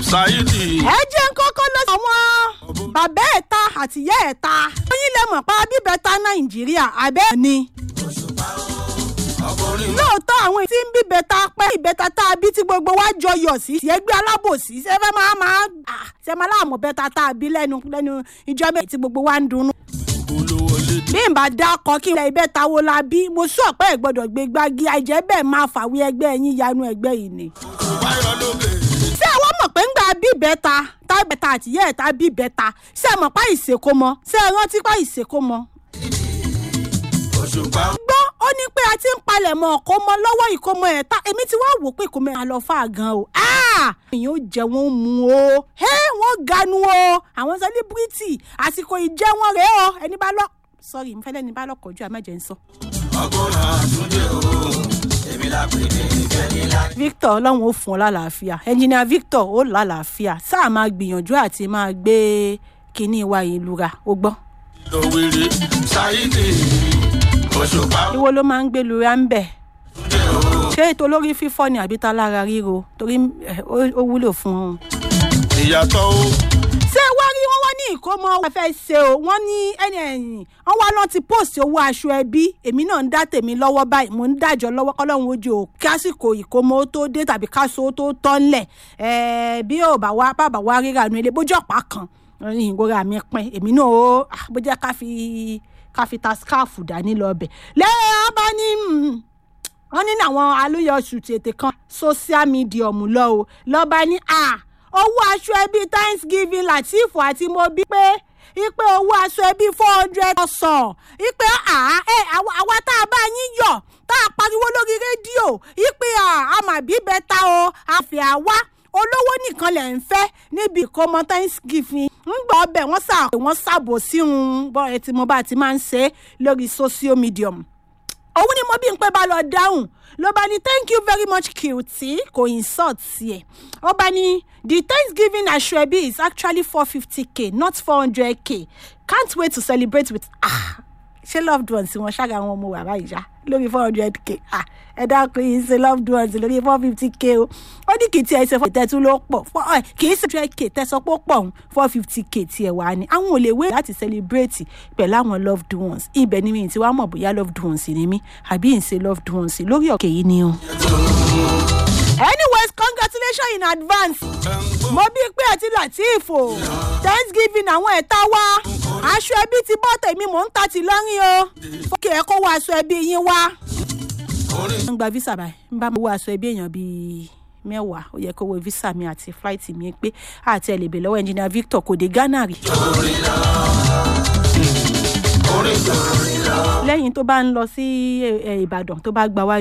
ṣáídì ẹ jẹ́ ń kọ́kọ́ lọ sí àwọn bàbá ẹ̀ta àtìyá ẹ̀ta lóyún lè mọ̀ pa bíbẹ̀ta nàìjíríà abẹ́ ni. lóòótọ́ àwọn tí ń bíbẹ̀ta pẹ́ ìbẹ̀ta tá a bí tí gbogbo wa jọ yọ̀ sí ẹgbẹ́ alábòsí ṣe fẹ́ máa máa ah, ṣe máa láàmú bẹ́ta tá a bí lẹ́nu lẹ́nu ìjọ méjì tí gbogbo wa ń dunnú. olówó lédè bí n bá dákọ kí ilẹ̀ ìbẹ́ta wo la bí mo sọ pé ẹ̀ gbọ́dọ̀ gbé gbági àìjẹ́ bẹ́ẹ̀ máa fàwé ẹgbẹ́ yín yanu ẹgbẹ́ yìí ni wáyọ lókè ṣé àwọn mọ̀ pé ń gba bíbẹ́ta tábẹ́ta àtìyẹ́ ẹ̀ta bíbẹ́ta ṣé ẹ mọ̀ pa ìṣèkó mọ ṣé ẹ rántí pa ìṣèkó mọ. òṣùpá gbọ́ ó ní pé a ti ń palẹ̀ mọ́ ọkọ mọ lọ́wọ́ ìkómọ ẹ̀ ta èmi ti wá wò pé ìkómọ ẹ̀ lọ fà gan o. èèyàn ó jẹ wọn mu o wọ́n ganu o àwọn sẹlẹ́bírìtì àsìkò ìjẹ́ wọn rèé o ẹni bá lọ sọrí mo fẹ́ lẹ́ni bá lọ́kọ̀ọ́jú àmẹ́jẹ̀ ń sọ. ọgọ́rùn àtúndé o èmi la pè ní ìfẹ́ni la. victor ọlọ́run ó fún ọ lálàáfíà ẹnjìnìà victor ó lálàáfíà sáà máa gbìyànjú àti máa gbé kinní wa ìlú ra ó gbọ́. lówèrè ṣáídì òṣùpá ìwo ló máa ń gbé lura ń bẹ̀ àtúndé o ṣé ètò olórí fífọ́ ni àbí ta lára ríro torí eh, ó ó wúlò fún un. ìyàtọ̀ o ṣé wá rí wọn wá ní ìkómọ wọn fẹ́ ṣe o wọ́n ní ẹni ẹ̀yìn wọ́n wá lọ́n ti post owó aṣọ ẹbí èmi náà ń dá tèmi lọ́wọ́ báyìí mò ń dájọ́ lọ́wọ́ kọ́lọ́hún ojú o kásìkò ìkómọ ó tó dé tàbí káṣọ ó tó tọ́ ńlẹ̀ ẹ̀ẹ́ bí ò bá wá bàbá wá ríra nu ilé bójú ọ̀pá kan ìgbóra mi pin èmi náà ó ah, bó jẹ́ ká fi ká fi ta skáàfù dání lọ bẹ̀ lẹ́yìn abá ní wọ́n ní àwọn alóyọ̀sù tètè kan social media mú lọ o lọ́ba ní à owó aṣọ ẹbí thanksgiving latif àti mo bí pé ipe owó aṣọ ẹbí four hundred ọ̀sán ipe àá ẹ àwa àwa tá a bá yín yọ̀ tá a pariwo lórí rédíò ipe àmàbí bẹ́ta o àfẹ́ àwa olówó nìkan lẹ̀ ń fẹ́ níbi ìkómọ thanksgiving ń gbọ́ ọbẹ̀ wọ́n sà wọ́n sàbò sí un bọ́ ẹ ti mo bá ti máa ń ṣe é lórí social medium òun ni mo bí n pé bá lọ dáhùn ló bá ní thank you very much Qt kò insult sí ẹ ó bá ní the thanksgiving aṣoebi is actually four fifty k not four hundred k can't wait to celebrate with ah ṣé loved ones wọn ṣága àwọn ọmọ wàrà ìyá lórí four hundred k ah ẹ dákun yìí ṣe loved ones lórí four fifty k o ó ní kì í tiẹ̀ ṣe fún ìtẹ́tù ló pọ̀ Four- ẹ, kì í ṣe hundred k tẹ́sán pọ̀ pọ̀ ń four fifty k tiẹ̀ wá ni àwọn ò lè wé láti celebrate pẹ̀lú àwọn loved ones ibẹ̀ ni mi ti wá mọ̀ bóyá loved ones ni mí àbí ń ṣe loved ones lórí ọ̀kẹ́ yìí ni o. anyways congratulations in advance mo bí pé àti latif o thanksgiving àwọn ẹ̀ta wá aṣọ ẹbí ti bọ́ tèmi mò ń ta ti lọ́rìn o fókè ẹ̀ kó wá aṣọ ẹbí yín wá. ń gba visa báyìí ń bá mi wá aṣọ ẹbí èèyàn bíi mẹ́wàá ó yẹ kó wo visa mi àti flight mi pé àti ẹ̀ lè bè lọ́wọ́ engineer victor kò dé ghana rí. lẹ́yìn tó bá ń lọ sí eh, ìbàdàn tó bá gba wájú.